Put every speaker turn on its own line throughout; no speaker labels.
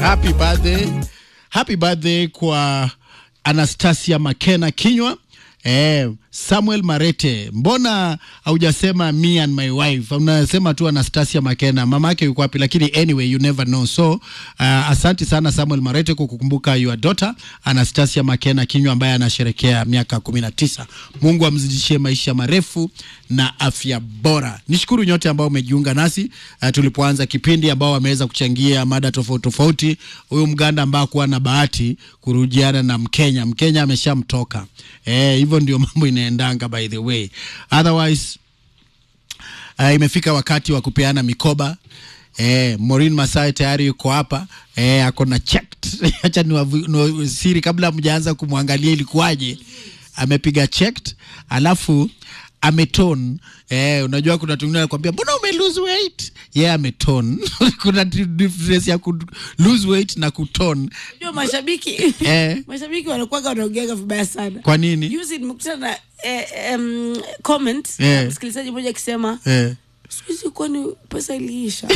happy birthday, happy birthday kwa Anastasia Makena Kinywa. Eh, Samuel Marete, mbona haujasema me and my wife? Unasema tu Anastasia Makena. Mama yake yuko wapi? Lakini anyway you never know. So uh, asanti sana Samuel Marete kwa kukumbuka your daughter Anastasia Makena Kinywa ambaye anasherekea miaka kumi na tisa. Mungu amzidishie maisha marefu na afya bora. Nishukuru nyote ambao umejiunga nasi uh, tulipoanza kipindi, ambao wameweza kuchangia mada tofauti tofauti. Huyu Mganda ambao kuwa na bahati kurujiana na Mkenya, Mkenya ameshamtoka. Eh, hivyo ndio mambo inaendanga by the way. Otherwise uh, imefika wakati wa kupeana mikoba. Eh, Maureen Masai tayari yuko hapa eh, ako na checked. Acha ni siri kabla mjaanza kumwangalia ilikuwaje. Amepiga checked alafu ameton eh, unajua kuna tungine anakuambia mbona ume lose weight yeye yeah, ameton kuna difference ya ku lose weight na kuton
Unajua mashabiki
eh,
mashabiki wanakuwaga wanaongeaga vibaya sana.
kwa nini
Juzi nimekutana na eh, um, comment
Eh.
ya msikilizaji mmoja akisema
eh.
siku hizi kwani pesa iliisha?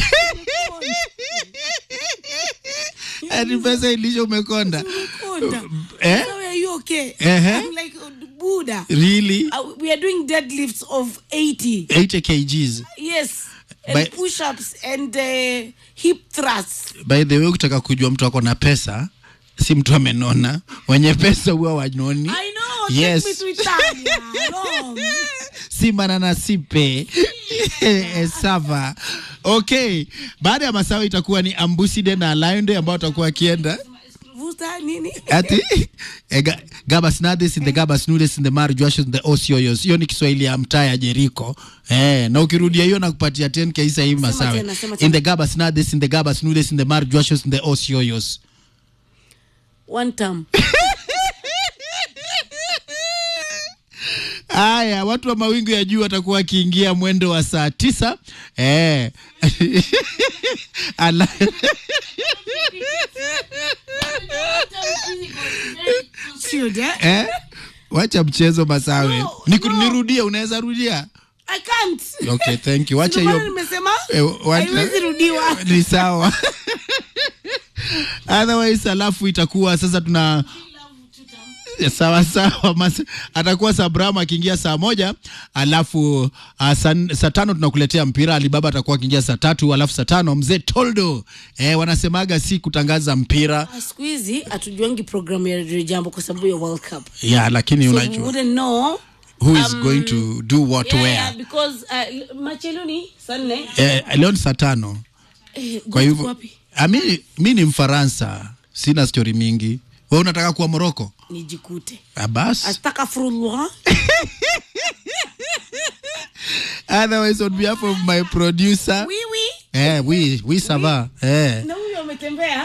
Ati pesa ilisha umekonda
Konda.
eh?
So are you okay?
Ehe.
I'm like Buddha.
really
Uh, we are doing deadlifts of 80.
80 kgs
Yes. And
By-
push-ups and uh, hip thrusts.
by the way ukitaka kujua mtu ako na pesa si mtu amenona wenye pesa huwa wanoni
I know.
Yes.
Take me to Italia. Rome.
si manana sipe Eh, sava okay baada ya masawa itakuwa ni ambuside na lionde ambao watakuwa wakienda
Vuta nini?
ati eh, ga- gabas nades in the gabas nudes in the marjuashos in the osioyos hiyo ni kiswahili ya mtaa ya jeriko eh, na ukirudia hiyo nakupatia 10 kaisa hii masawe
tena, sema
in
tena.
the gabas nades in the gabas nudes in the marjuashos in the osioyos
One term.
Haya, watu wa mawingu ya juu watakuwa wakiingia mwendo wa saa tisa eh. Ala...
Chilled, eh?
eh? Wacha mchezo Masawe.
No,
Niku-
no.
Nirudie, unaweza rudia?
I can't.
Okay, thank you. Wacha
Ndio maana
hiyo
nimesema
Eh, what-
haiwezi rudiwa.
ni sawa. Otherwise, alafu itakuwa sasa tuna sawa sawa mas, atakuwa Sabram akiingia saa moja alafu uh, saa, saa tano tunakuletea mpira. Alibaba atakuwa akiingia saa tatu alafu saa tano mzee Toldo eh, wanasemaga si kutangaza mpira
Ah, siku hizi hatujuangi programu ya Radio Jambo kwa sababu ya World Cup.
ya lakini
So we
unajua
wouldn't know.
who is going to do what
Yeah,
where
yeah, because uh, macheloni saa nne.
eh, leo ni saa tano
Eh,
kwa
Goat
hivyo
wapi?
ah, mi, mi ni Mfaransa, sina stori mingi. We unataka kuwa Moroko?
Nijikute.
Ah, bas
Astaghfirullah.
otherwise on behalf of my producer
Oui, oui.
eh, we, we sava eh.
Na huyo ametembea.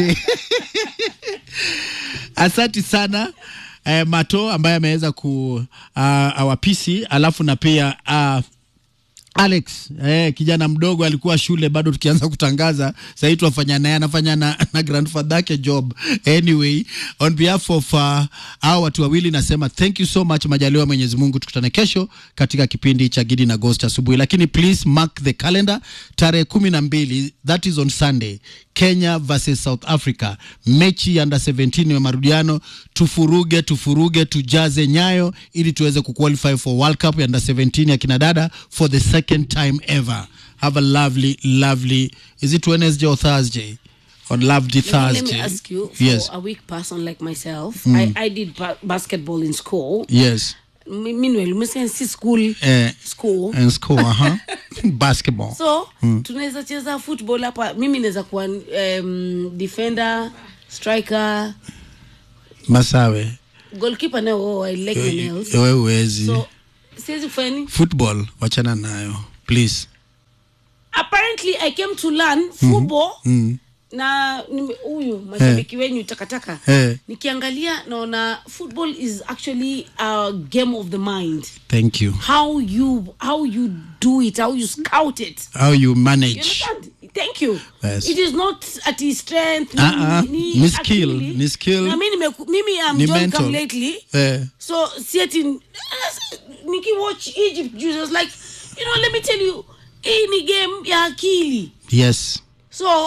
Asanti sana eh, Mato ambaye ameweza ku uh, awapisi, alafu na pia uh, Alex eh, kijana mdogo alikuwa shule bado tukianza kutangaza, sahii tuwafanya naye anafanya na, na grandfather yake job. Anyway, on behalf of uh, hao watu wawili nasema thank you so much. Majaliwa Mwenyezi Mungu, tukutane kesho katika kipindi cha Gidi na Ghost asubuhi, lakini please mark the calendar, tarehe kumi na mbili that is on Sunday, Kenya versus South Africa, mechi ya under 17 ya marudiano. Tufuruge, tufuruge, tujaze nyayo ili tuweze kuqualify for World Cup ya under 17 ya kinadada for the second time ever. Have a lovely, lovely, is it Wednesday or Thursday? On lovely
You know, let
Thursday.
me ask you, for
yes,
a weak person like myself, I, I did ba- basketball in school.
yes.
M- Meanwhile, umesema si school,
Eh,
school.
and school, uh-huh. Basketball.
so tunaweza cheza football hapa mimi naweza kuwa um, defender striker
Masawe.
goalkeeper nayo oh, I like the nails
Wewe uwezi.
so siwezi kufanya nini
Football, wachana nayo. Please.
apparently I came to learn football na nime- huyu mashabiki wenyu takataka
Eh.
nikiangalia naona football is actually a game of the mind
Thank you.
how you how you do it how you scout it
How you
You
manage.
understand? Thank you.
Yes.
It is not at his strength.
Ah, ah.
ni-
Ni skill,
akili.
ni skill.
Na mimi nimeku- mimi am
Ni
John
mental.
come lately.
Eh.
So see it in Nikki watch Egypt Jesus like you know let me tell you hii ni game ya akili.
Yes.
So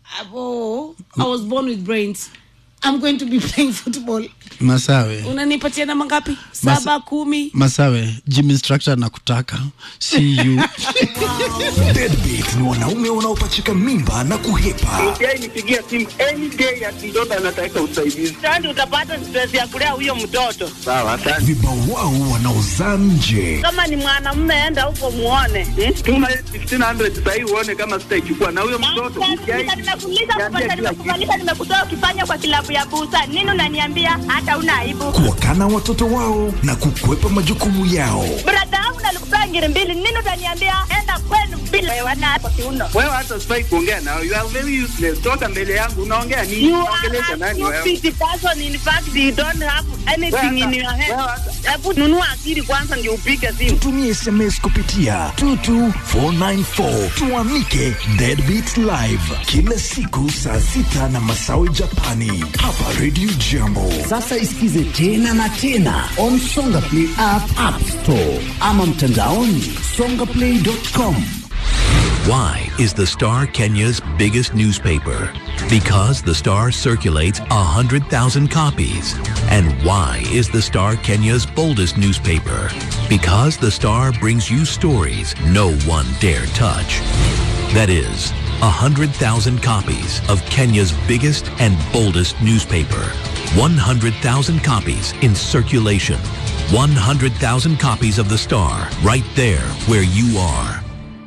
oh, i was born with brains i'm going to be playing football
Masawe.
unanipatia namba ngapi saba kumi
Masawe, gym instructor nakutaka. See you.
Deadbeat ni wanaume wanaopachika mimba na kuhepa.
yeye nipigia simu any day ati mtoto anataka usaidizi.
Sasa utapata stress ya kulea huyo mtoto.
Sawa, asante.
Vibawao wanaozaa nje.
Kama ni mwanamume, enda huko muone. Hmm?
Tuma 1500 sasa hivi uone kama sitaichukua na huyo mtoto.
Nimekuuliza kwanza, nimekufanyisha, nimekutoa ukifanya kwa kilabu ya busa. Nini unaniambia hata una aibu?
Kuwakana watoto wao na kukwepa majukumu yao.
Brada yangu nalikupea ngiri mbili. Nini utaniambia enda kwenu bila wewana hapo kiuno.
Wewe hata sifai kuongea nao. You are very useless. Toka mbele yangu unaongea nini?
You
Unaongelesha
are a
nani wewe?
stupid person. In fact, you don't have anything in your head.
Wewe hata-
Hebu nunua akili kwanza ndio upige simu.
Tumie SMS kupitia 22494 tuamike Deadbeat Live kila siku saa sita na masawe Japani hapa Radio Jambo.
Sasa isikize tena na tena on Songa Play app, app store ama mtandaoni songaplay.com.
Why is the Star Kenya's biggest newspaper? Because the Star circulates 100,000 copies. And why is the Star Kenya's boldest newspaper? Because the Star brings you stories no one dare touch. That is, 100,000 copies of Kenya's biggest and boldest newspaper. 100,000 copies in circulation. 100,000 copies of the Star right there where you are.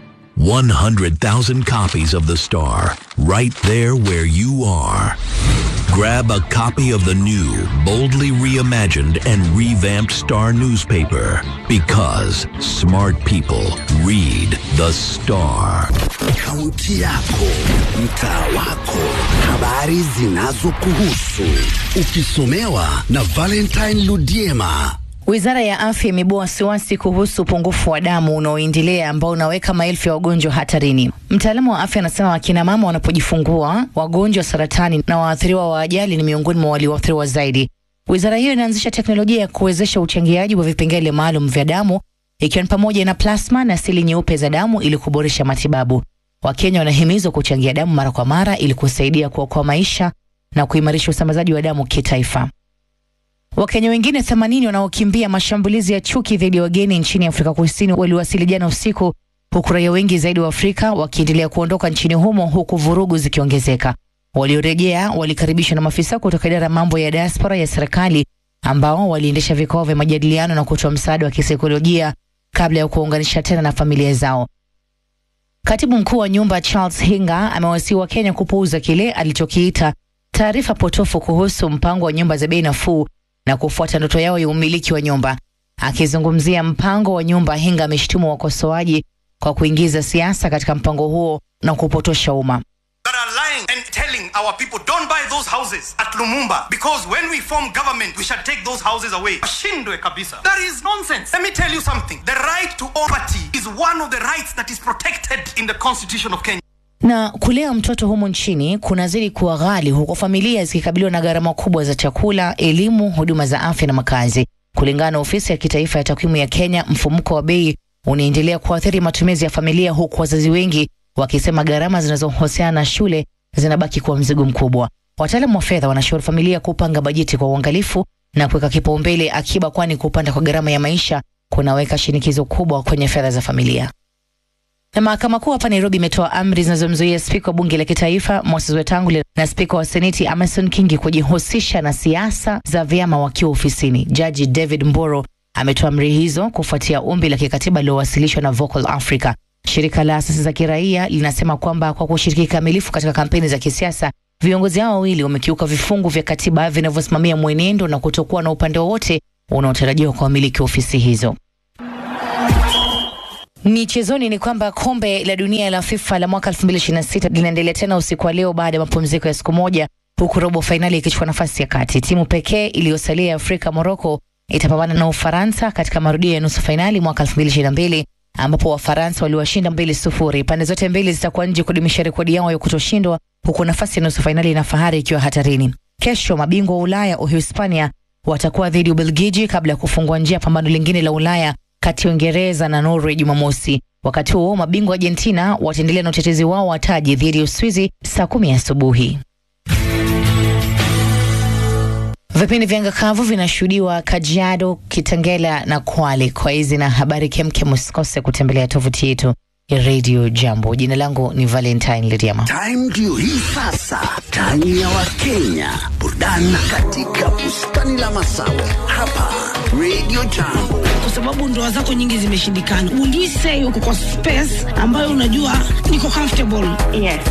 100,000 copies of The Star, right there where you are. Grab a copy of the new, boldly reimagined and revamped Star newspaper because smart people read The Star.
Kaunti yako, mtaa wako, habari zinazokuhusu, ukisomewa na Valentine Ludiema.
Wizara ya Afya imeibua wasiwasi kuhusu upungufu wa damu unaoendelea ambao unaweka maelfu ya wagonjwa hatarini. Mtaalamu wa afya anasema akina mama wanapojifungua, wagonjwa wa saratani na waathiriwa wa ajali ni miongoni mwa walioathiriwa zaidi. Wizara hiyo inaanzisha teknolojia ya kuwezesha uchangiaji wa vipengele maalum vya damu ikiwa ni pamoja na plasma na seli nyeupe za damu ili kuboresha matibabu. Wakenya wanahimizwa kuchangia damu mara kwa mara ili kusaidia kuokoa maisha na kuimarisha usambazaji wa damu kitaifa. Wakenya wengine 80 wanaokimbia mashambulizi ya chuki dhidi ya wageni nchini Afrika Kusini waliwasili jana usiku, huku raia wengi zaidi wa Afrika wakiendelea kuondoka nchini humo huku vurugu zikiongezeka. Waliorejea walikaribishwa na maafisa kutoka idara ya mambo ya diaspora ya serikali ambao waliendesha vikao vya majadiliano na kutoa msaada wa kisaikolojia kabla ya kuunganisha tena na familia zao. Katibu mkuu wa nyumba Charles Hinga amewasihi Wakenya kupuuza kile alichokiita taarifa potofu kuhusu mpango wa nyumba za bei nafuu na kufuata ndoto yao ya umiliki wa nyumba. Akizungumzia mpango wa nyumba, Hinga ameshtumu wakosoaji kwa kuingiza siasa katika mpango huo na kupotosha umma.
that are lying and telling our people don't buy those houses at Lumumba because when we form government we shall take those houses away. Washindwe kabisa. That is nonsense. Let me tell you something. The right to own property is one of the rights that is protected in the constitution of Kenya.
Na kulea mtoto humu nchini kunazidi kuwa ghali, huku familia zikikabiliwa na gharama kubwa za chakula, elimu, huduma za afya na makazi. Kulingana na ofisi ya kitaifa ya takwimu ya Kenya, mfumuko wa bei unaendelea kuathiri matumizi ya familia, huku wazazi wengi wakisema gharama zinazohusiana na shule zinabaki kuwa mzigo mkubwa. Wataalamu wa fedha wanashauri familia kupanga bajeti kwa uangalifu na kuweka kipaumbele akiba, kwani kupanda kwa gharama ya maisha kunaweka shinikizo kubwa kwenye fedha za familia. Na mahakama kuu hapa Nairobi imetoa amri zinazomzuia spika wa bunge la kitaifa Moses Wetangula na spika wa seneti Amason Kingi kujihusisha na siasa za vyama wakiwa ofisini. Jaji David Mboro ametoa amri hizo kufuatia ombi la kikatiba lililowasilishwa na Vocal Africa. Shirika la asasi za kiraia linasema kwamba kwa kushiriki kikamilifu katika kampeni za kisiasa, viongozi hao wawili wamekiuka vifungu vya katiba vinavyosimamia mwenendo na kutokuwa na upande wowote unaotarajiwa kwa wamiliki wa ofisi hizo. Michezoni ni kwamba kombe la dunia la FIFA la mwaka 2026 linaendelea tena usiku wa leo baada ya mapumziko ya siku moja, huku robo fainali ikichukua nafasi ya kati. Timu pekee iliyosalia ya Afrika, Morocco, itapambana na Ufaransa katika marudio ya nusu fainali mwaka 2022 ambapo Wafaransa waliwashinda mbili sufuri. Pande zote mbili zitakuwa nje kudumisha rekodi yao ya kutoshindwa, huku nafasi ya nusu fainali na fahari ikiwa hatarini. Kesho mabingwa wa Ulaya Uhispania watakuwa dhidi ya Ubelgiji kabla ya kufungua njia pambano lingine la Ulaya kati ya Uingereza na Norway Jumamosi. Wakati huo mabingwa Argentina wataendelea na utetezi wao wa taji dhidi ya Uswizi saa kumi asubuhi. Vipindi vya anga kavu vinashuhudiwa Kajiado, Kitengela na Kwale. Kwa hizi na habari kemkem, usikose kutembelea tovuti yetu ya Radio Jambo. Jina langu ni Valentine Liriama.
Time ndio hii sasa, time ya Wakenya, burudani katika bustani la Masawe hapa Radio Jambo.
kwa sababu ndoa zako nyingi zimeshindikana. Will you say uko kwa space ambayo unajua niko comfortable?
Yes.